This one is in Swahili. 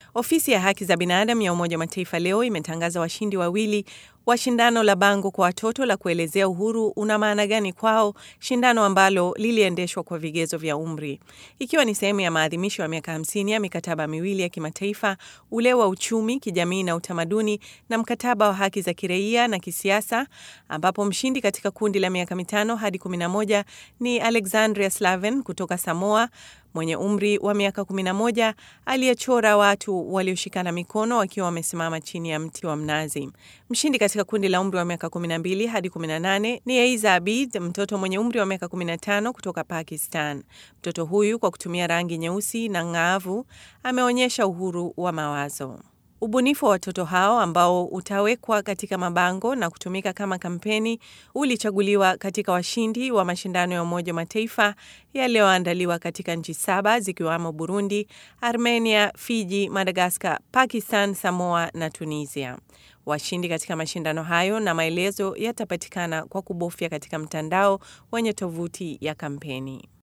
Ofisi ya haki za binadamu ya Umoja wa Mataifa leo imetangaza washindi wawili wa shindano la bango kwa watoto la kuelezea uhuru una maana gani kwao, shindano ambalo liliendeshwa kwa vigezo vya umri, ikiwa ni sehemu ya maadhimisho ya miaka 50 ya mikataba miwili ya kimataifa, ule wa uchumi, kijamii na utamaduni, na mkataba wa haki za kiraia na kisiasa, ambapo mshindi katika kundi la miaka mitano hadi 11 ni Alexandria Slaven kutoka Samoa mwenye umri wa miaka 11 aliyechora watu walioshikana mikono wakiwa wamesimama chini ya mti wa mnazi. Mshindi katika kundi la umri wa miaka 12 hadi 18 ni Eiza Abid, mtoto mwenye umri wa miaka 15 kutoka Pakistan. Mtoto huyu kwa kutumia rangi nyeusi na ng'aavu ameonyesha uhuru wa mawazo. Ubunifu wa watoto hao ambao utawekwa katika mabango na kutumika kama kampeni ulichaguliwa katika washindi wa mashindano ya Umoja wa Mataifa yaliyoandaliwa katika nchi saba zikiwamo Burundi, Armenia, Fiji, Madagaskar, Pakistan, Samoa na Tunisia. Washindi katika mashindano hayo na maelezo yatapatikana kwa kubofya katika mtandao wenye tovuti ya kampeni.